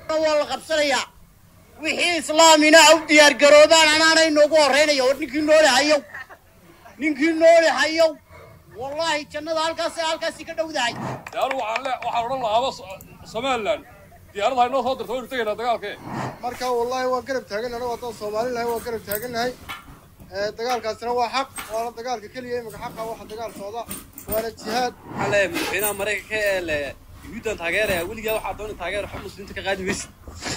waa la qabsanayaa wixii islaamina u diyaargaroobaan anaana inoogu horreynaya war ninkii noole hayow ninkii noole hayow wallaahi jannada halkaas halkaasi ka dhowdahay dee anigu waxaan le waxaan odhan lahaaba somalilan diyaarada inoo soo dirta waynu tegaynaa dagaalkee marka wallaahi waa garab taagannahay anagu haddaan soomaali nahay waa garab taagannahay dagaalkaasina waa xaq waana dagaalka keliya imika xaqa waxa dagaal socda waana jihaad waxaa leeyahay madaxweynaha maraykanka ee le yuhuuddan taageeraya weligaa waxaa doona taageer xub muslimiinta ka qaadi maysid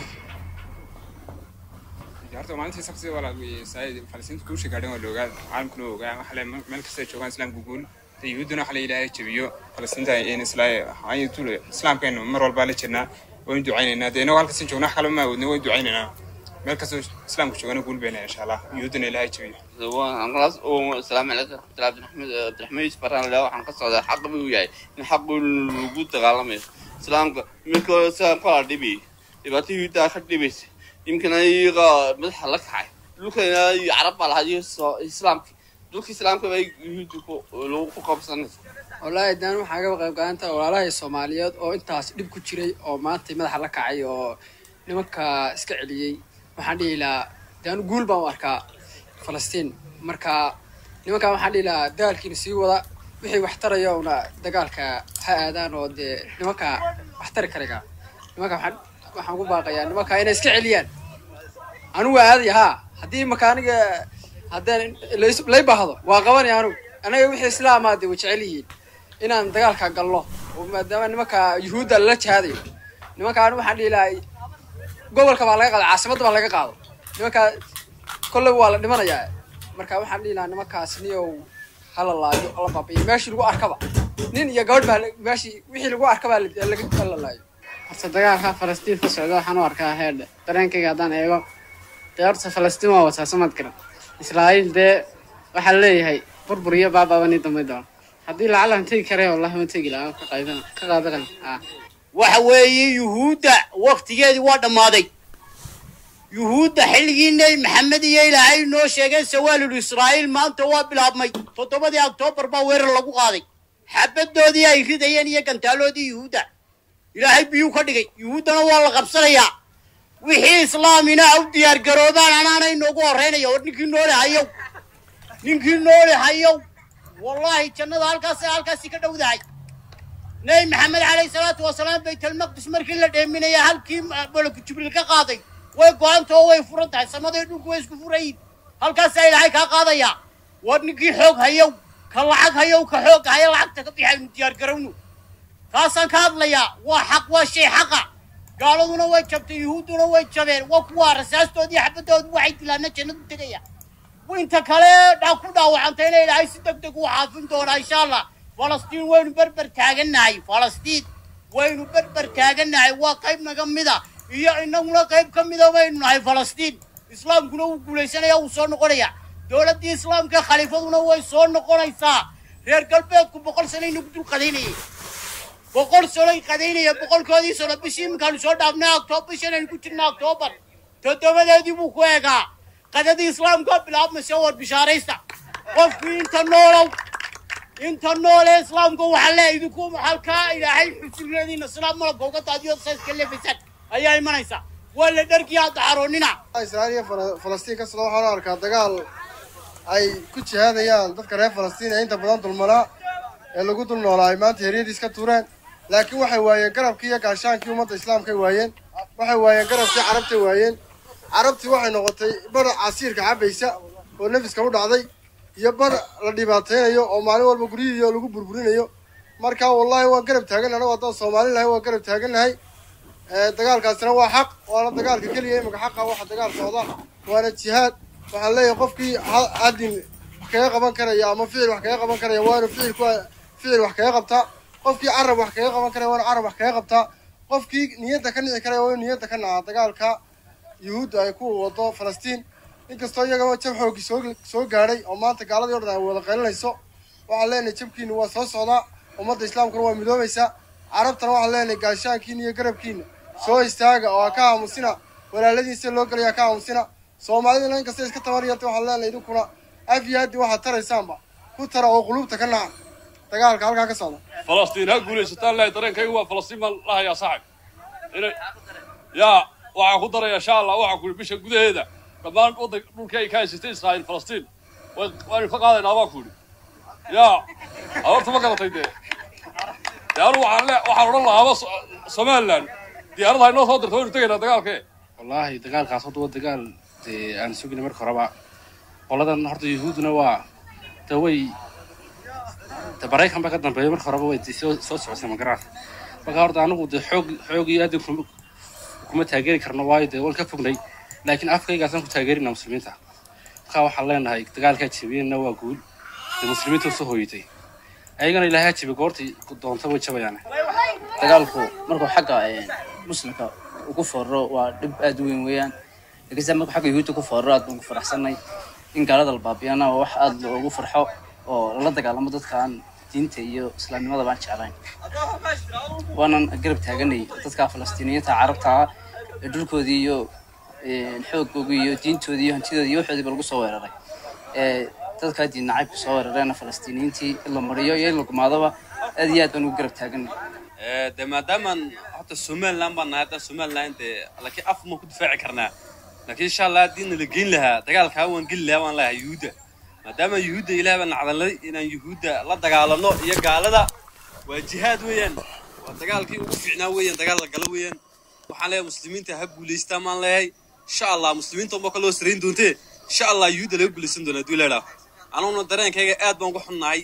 horta maalintii sabti wala falasiinta guusha gaadhan waa la ogaa caalamkuna waa ogaa waxa le meel kasta ay joogaan islaamka guul de yuhuudduna waxa la ilaahay jabiyo falasiinta in islaamkeenu mar walbaa la jirnaa waynu ducaynaynaa dee inagu halkasin joogna wax kale ma awoodna waynu ducaynaynaa meel kastoo islaamka joogana guul bayna insha allah yuhuudduna ilaahay jabiyo asalaamu calaykum cabdiraxmed cabdiraxmed yusuf baraan leh waxaan ka socdaa xaq buu yahay in xaq lagu dagaalamayo islaamka iminka sidaan kala dhibi dhibaato yuhuuddaa ka dhibaysa imkana iyaga madaxa la kacay dhulkana iyo carab baa lahaa iyo islaamki dhulka islaamka bay yuhuudda lagu ku qabsanaysa wallaahi daan waxaa ga qayb qaadanta walaalahay soomaaliyeed oo intaas dhib ku jiray oo maanta madaxa la kacay oo nimanka iska celiyey waxaan dhihi lahaa daan guul baan u arkaa falastiin marka nimankan waxaan dhihi lahaa dagaalkiina sii wada wixii wax taraya una dagaalka ha aadaan oo dee nimanka wax tari karaga nimanka waxaan waxaan ku baaqayaa nimanka inay iska celiyaan anigu waa aadaya haa haddii imaka aniga haddaan lay baahdo waa qabanaya anigu anaga wixii islaamaa dee way jecel yihiin inaan dagaalka galno oo maadaama nimanka yuhuudda lala jihaadayo nimanka anigu waxaan dhihi lahaa gobolka baa laga qaado caasimadda baa laga qaado nimanka kolleyba waa la dhimanayaa marka waxaan dhihi lahaa nimankaas niyow hala laayo la baabiyo meeshii lagu arkaba nin iyo gabadh baa meeshii wixii lagu arkabaa la laayo horta dagaalka falastiin ka socda waxaan u arkaa heerdhe dareenkayga haddaan eego dee horta falastiin waa wataa samad garan israa'iil dee waxaa leeyahay burbur iyo baabaaba nii damay doona haddii lacalan tegi karee wallahi ma tegi lahaa ka qaybana ka qaadaran ah waxa weeye yuhuudda waktigeedii waa dhammaaday yuhuudda xilligii nebi maxamed iyo ilaahay noo sheegeen sawaalul israa'iil maanta waa bilaabmay toddobadii oktoobar baa weerar lagu qaaday xabadoodii ay ridayeen iyo gantaaloodii yuhuudda ilaahay biyuu ka dhigay yuhuuddana waa la qabsanayaa wixii islaamina u diyaargaroobaan anaana inoogu horreynaya war ninkii noole hayow ninkii noole hayow wallaahi jannada halkaas halkaasi ka dhowdahay nebi maxamed calayhi salaatu wasalaam baytalmaqdis markii la dheeminaya halkii malaku jibriil ka qaaday way go-antao way furan tahay samaday dhulku way isku furayiin halkaasaa ilaahay kaa qaadayaa war ninkii xoog hayow ka lacag hayow ka xoog haya lacagta ka bixaynu diyaargarowno kaasaan ka hadlayaa waa xaq waa shay xaqa gaaladuna way jabtay yuhuudduna way jabeen waa kuwaa rasaastoodii xabadoodu waxay dilaana jannadu tegaya inta kale dha ku dhaawacantayna ilaahay si deg deg u xaafin doonaa insha allah falastiin waynu berber taagannahay falastiin waynu berber taagannahay waa qayb naga mida iyo inaguna qayb ka mida baynu nahay falastiin islaamkuna wuu guulaysanaya wuu soo noqonaya dowladdii islaamka khaliifaduna way soo noqonaysaa reer galbeedku boqol sano inagu dul qadaynayay boqol sanoy qadaynaya boqolkoodii sano bishii iminkaanu soo dhaafnay octoobar bishan aynu ku jirna octoobar toddobadeedii buu ku eegaa qadadii islaamka bilaabmaysa war bishaaraysta qofkii inta noolow inta noolee islaamka waxaa le idinku halkaa ilaahay xusulladiina islaam malabka uga daadiyo sayska leefaysaan ayaa imanaysa waa la dharkii hadda xaroonina israa'iil iyo falastiin ka socda waxaan u arkaa dagaal ay ku jihaadayaan dadka reer falastiin ee inta badan dulmanaa ee lagu dul noolaa ay maanta heryadiis ka tuureen laakiin waxay waayeen garabkii iyo gaashaankii ummadda islaamkay waayeen waxay waayeen garabkii carabtay waayeen carabtii waxay noqotay bar casiirka cabaysa oo nefiska u dhacday iyo bar la dhibaataynayo oo maalin walba guryihiiyo lagu burburinayo marka wallahi waan garab taagan anagu haddaan soomaali nahay waan garab taagannahay dagaalkaasina waa xaq waana dagaalka keliya imika xaqa waxa dagaal socda waana jihaad waxaan leeyahay qofkii haddin wax kaga qaban karaya ama ficil wax kaga qaban karaya waanu ficil ku ficil wax kaga qabtaa qofkii carab wax kaga qaban karaya waanu carab wax kaga qabtaa qofkii niyadda ka nici karaya waanu niyadda ka nacaa dagaalka yuhuudda ay ku wado falastiin inkastoo iyagaba jab xooggii soo soo gaadhay oo maanta gaaladii o dhan ay wada qaylinayso waxaan leenahay jabkiina waa soo socdaa ummadda islaamkuna waa midoobaysaa carabtana waxaan leenahay gaashaankiina iyo garabkiina soo istaaga oo ha ka aamusina walaaladiisa loo gelaya ha ka aamusina soomaalidana inkasta iska tabaryarta waxaan leenahay idinkuna af iyo haddi waxaad taraysaanba ku tara oo qulubta ka naca dagaalka halkaa ka socda falastiin ha guulaysataan lahay dareenkaygu waa falastiin baan lahayaa saaxib inay yaa waxaan ku daraya insha allah waxaan ku bisha gudaheeda dhammaan waddan dhulkii ay ka haysatay israa'iil falastiin way waanu ka qaadaynaa baan ku yidhi yaa aroorta ma garatay dee dee anu waxaan le waxaan odhan lahaaba somalilan diyaaradaha inoo soo dirta waynu tegaynaa dagaalkee wallaahi dagaalkaas horta waa dagaal dee aan sugina marka horeba qoladan horta yuhuudduna waa de way de maraykan baa ka dambeeya marka horeba way soo soo socotay magaraad marka horta anigu de xoog xoog iyo aadin kuma kuma taageeri karno waayo dee waan ka fognay laakiin afkaygaasaan ku taageerina muslimiinta marka waxaan leenahay dagaalkaa jebiyeenna waa guul dee muslimiinta soo hooyatay ayagana ilaahay ha jebi goortii doonta way jabayaan dagaalku markuu xagga muslimka ugu foorro waa dhib aad u weyn weeyaan laakiinse markuu xagga yuhuudda ku foorro aad baan ku faraxsanay in gaalada la baabiyana waa wax aad loogu farxo oo lala dagaalamo dadkaan diinta iyo islaamnimada baan jeclayn waanan garab taaganay dadka falastiiniyiinta carabta ah ee dhulkoodii iyo xooggoogii iyo diintoodii iyo hantidoodii iyo waxoodiiba lagu soo weeraray ee dadkaa diin nacaybka soo weerareena falastiiniyiintii in la mariyo iyo in la gumaadoba aad iyo aad baan ugu garab taaganay de maadaamaan horta somaliland baan nahay hadda somaliland dee laakiin af ma ku difaaci karnaa laakiin insha allah haddii nala geyn lahaa dagaalkaa waan geli lahaa waan lahaa yuhuudda maadaama yuhuudda ilaah baan nacdalnay inaan yuhuudda la dagaalano iyo gaalada waa jihaad weeyaan waa dagaalkii ugu fiicnaa weeyaan dagaal la galo weeyaan waxaan leeyahay muslimiinta ha guulaystaan maan leeyahay insha allah muslimiinta unba kaloo sarayn doontee insha allah yuhuudda laga guulaysan doona hadduu leedhaa anuguna dareenkayga aad baan ugu xunnahay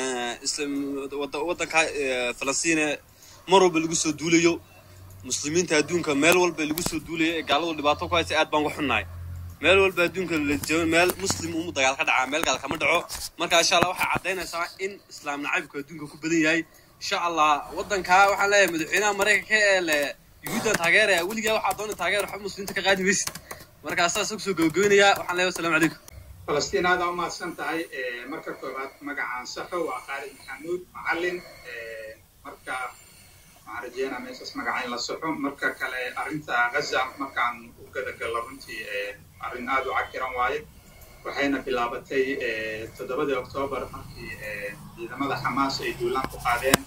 waddanka falastiine mar walba lagu soo duulayo muslimiinta adduunka meel walba lagu soo duulayo ee gaaladu dhibaato ku haysa aad baan uga xunnahay meel walba adduunka la joogo meel muslim umu dagaal ka dhacaa meel gaal kama dhaco marka insha allah waxay caddaynaysaa in islaam nacaybku adduunka ku badan yahay insha allah waddankaa waxaan leeyahay madaxweynaha maraykanka ee le yuhuuddan taageeraya weligaa waxaa doona taageer waxba muslimiinta ka qaadi maysid marka saas kusoo gabagabaynayaa waxaan leeyahay wasalaamu calaykum falastiin aada u mahadsan tahay marka koowaad magacaan saxo waa khaalid maxamuud macallin marka waxaan rajeynaa meeshaas magaca in la saxo marka kale arrinta gaza markaan u gadagalo runtii arrin aada u cakiran waaye waxayna bilaabatay toddobadii oktoobar markii ciidamada xamaas ay duulaan ku qaadeen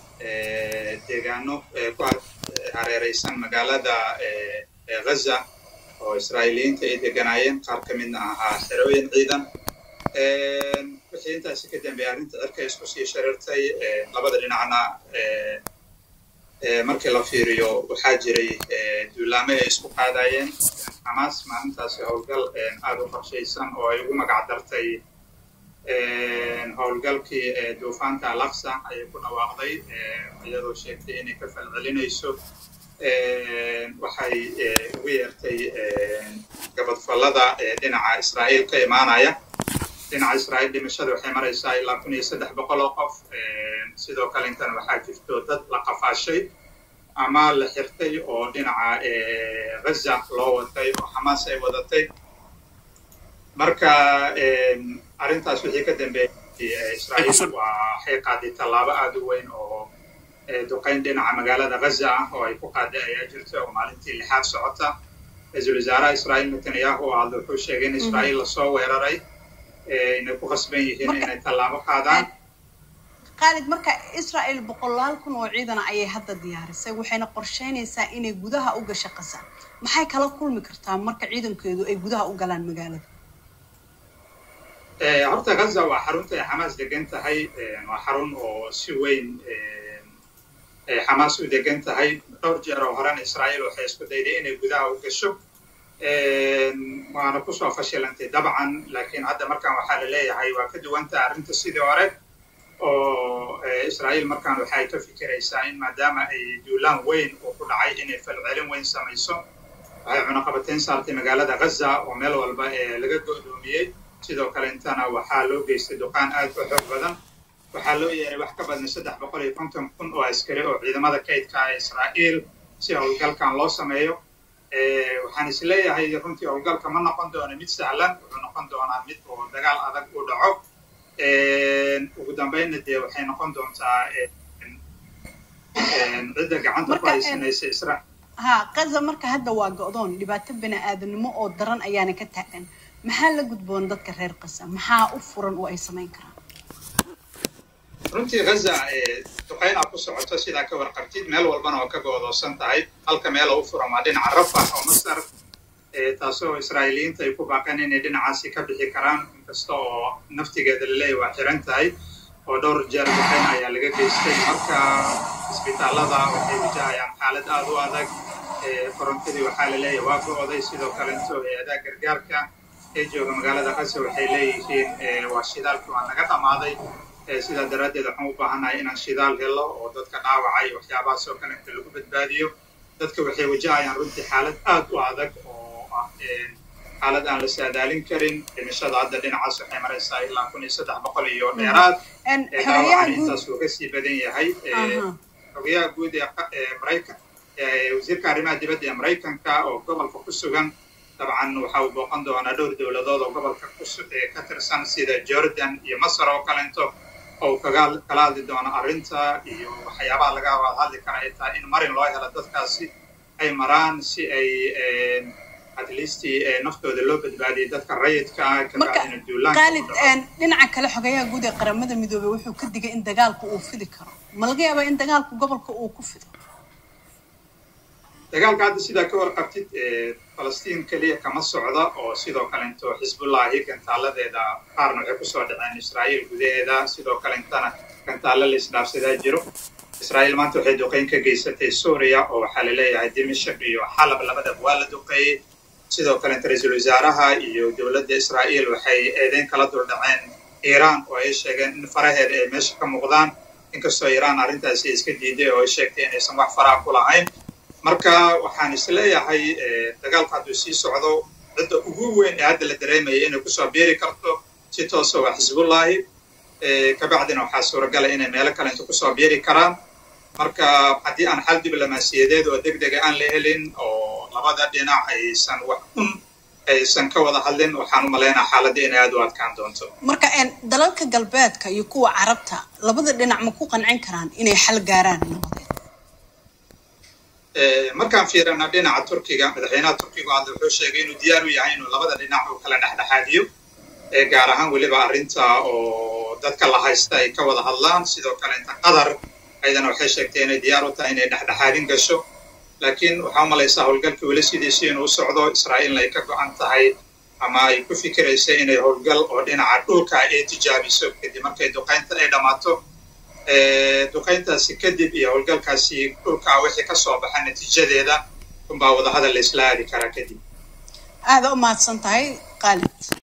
deegaano ku hareereysan magaalada gaza oo israa'iiliyiinta ay deganaayeen qaar ka midna ahaa xerooyin ciidan wixii intaasi ka dambeeyay arrinta cirka isku sii shareertay labada dhinacna markii la fiiriyo waxaa jiray duulaamo ay isku qaadayeen xamaas maalintaasi howlgal aada u qorshaysan oo ay ugu magac dartay howlgalkii duufaanta alaqsa ayay ku dhawaaqday iyadoo sheegtay inay ka falcelinayso waxay ugu yeertay gabadfallada dhinaca israa'iil ka imaanaya dhinaca israa'iil dhimashada waxay maraysaa ilaa kun iyo saddex boqol oo qof sidoo kale intana waxaa jirto dad la qafaashay ama la xirtay oo dhinaca gaza loo watay oo xamaas ay wadatay marka arrintaas wixii ka dambeeyay israa'iil waxay qaaday tallaabo aada u weyn oo duqayn dhinaca magaalada gaza ah oo ay ku qaaday ayaa jirta oo maalintii lixaad socota ra-iisul wasaaraha israa'iil netanyahu oo hadda wuxuu sheegay in israa'iil lasoo weeraray inay ku qasban yihiin inay tallaabo qaadaan khaalid marka israa'el boqolaal kun oo ciidana ayay hadda diyaarisay waxayna qorsheynaysaa inay gudaha u gasho qasa maxay kala kulmi kartaa marka ciidankeedu ay gudaha u galaan magaalada horta gaza waa xarunta ay xamaas degan tahay waa xarun oo si weyn xamaas u degan tahay dhowr jeer oo horena israa'iil waxay isku dayday inay gudaha u gasho waana kusoo fashilantay dabcan laakiin hadda markaan waxaa la leeyahay waa ka duwanta arrinta sidii hore oo israa'iil markaan waxay ka fikiraysaa in maadaama ay duulaan weyn oo ku dhacay inay falcelin weyn samayso waxay cunaqabateyn saartay magaalada gaza oo meel walba ee laga go'doomiyey sidoo kale intana waxaa loo geystay duqaan aad u xoog badan waxaa loo yeeray wax ka badan saddex boqol iyo konton kun oo askari oo ciidamada kaydka ee israa'iil si howlgalkan loo sameeyo waxaan is leeyahay runtii howlgalka ma noqon doono mid sahlan wuxuu noqon doonaa mid oo dagaal adag u dhaco ugu dambeynna dee waxay noqon doontaa cidda gacanta ku haysanaysa isra ha gaza marka hadda waa go'doon dhibaato bani aadanimo oo daran ayaana ka taagan maxaa la gudboon dadka reer qasa maxaa u furan oo ay samayn karaan runtii ghaza duqayn aa ku socoto sidaa ka warqabtid meel walbana oo ka goodoosan tahay halka meel oo u furan waa dhinaca rafax oo masar taasoo israa'iiliyiinta ay ku baaqeen inay dhinacaasi ka bixi karaan inkasta oo naftigeeda laleeyahy waa xiran tahay oo dhowr jeer duqayn ayaa laga geystay marka isbitaallada waxay wajahayaan xaalad aad u adag korontadii waxaa la leeyahay waa go'oday sidoo kalento hay-adaha gargaarka ee jooga magaalada qasa waxay leeyihiin waa shidaalkii waa naga dhammaaday sidaa daraaddeed waxaan u baahannahay inaan shidaal helo oo dadka dhaawacay waxyaabahaas oo kale inta lagu badbaadiyo dadka waxay wajahayaan runtii xaalad aad u adag oo ah xaalad aan la saadaalin karin dhimashada hadda dhinacaas waxay maraysaa ilaa kun iyo saddex boqol iyo dheeraad dhaawacan intaas uu kasii badan yahay xogayaha guud ee maraykan wasiirka arrimaha dibadda ee maraykanka oo gobolka ku sugan dabcan waxa uu booqan doonaa dhowr dowladood oo gobolka ka tirsan sida jordan iyo masar oo kalento oo kaga kala hadli doono arrinta iyo waxyaabaha laga hadli kara ay tahay in marin loo helo dadkaasi ay maraan si ay at least naftooda loo badbaadiyay dadka rayidka ah kabacdina duulaanka qaalid dhinaca kale xogayaha guud ee qaramada midoobey wuxuu ka digay in dagaalku uu fidi karo ma laga yaabaa in dagaalku gobolka uu ku fido dagaalka hadda sidaa ka warqabtid falastiin keliya kama socda oo sidoo kalento xisbullahi gantaaladeeda qaarna waxay kusoo dhaceen israa'iil gudaheeda sidoo kalentana gantaalo la isdhaafsadaa jiro israa'iil maanta waxay duqeyn ka geysatay suuriya oo waxaa la leeyahay dimashaq iyo xalab labadaba waa la duqeeyey sidoo kalenta ra-iisul wasaaraha iyo dowladda israa'iil waxay eedeyn kala duldhaceen iiraan oo ay sheegeen in faraheeda ay meesha ka muuqdaan inkastoo iiraan arrintaasi iska diiday oo ay sheegtay inaysan wax faraha ku lahayn marka waxaan isleeyahay dagaalka hadduu sii socdo cidda ugu weyn ee hadda la dareemaya inay kusoo biiri karto si toosa waa xisbullahi kabacdina waxaa suuragala inay meelo kale inta kusoo biiri karaan marka haddii aan xal diblomaasiyadeed oo deg dega aan la helin oo labada dhinac aysan wax un aysan ka wada hadlin waxaan u malaynaa xaaladda inay aad u adkaan doonto marka dalalka galbeedka iyo kuwa carabta labada dhinac ma ku qancin karaan inay xal gaaraan nabadeed markaan fiirana dhinaca turkiga madaxweynaha turkiga hadda wuxuu sheegay inuu diyaar u yahay inuu labada dhinac uu kala dhexdhexaadiyo gaar ahaan weliba arrinta oo dadka la haysta ay ka wada hadlaan sidoo kale inta qatar ayadana waxay sheegtay inay diyaar u tahay inay dhexdhexaadin gasho laakiin waxaa u malaysaa howlgalkii weli sidiisii inuu socdo israa'iilna ay ka go-an tahay ama ay ku fikiraysa inay howlgal oo dhinaca dhulka ay tijaabiso kadib markay duqaynta ay dhammaato duqayntaasi kadib iyo howlgalkaasi dhulka wixii ka soo baxa natiijadeeda unbaa wadahadal la isla aadi karaa kadib aada u mahadsan tahay qaalid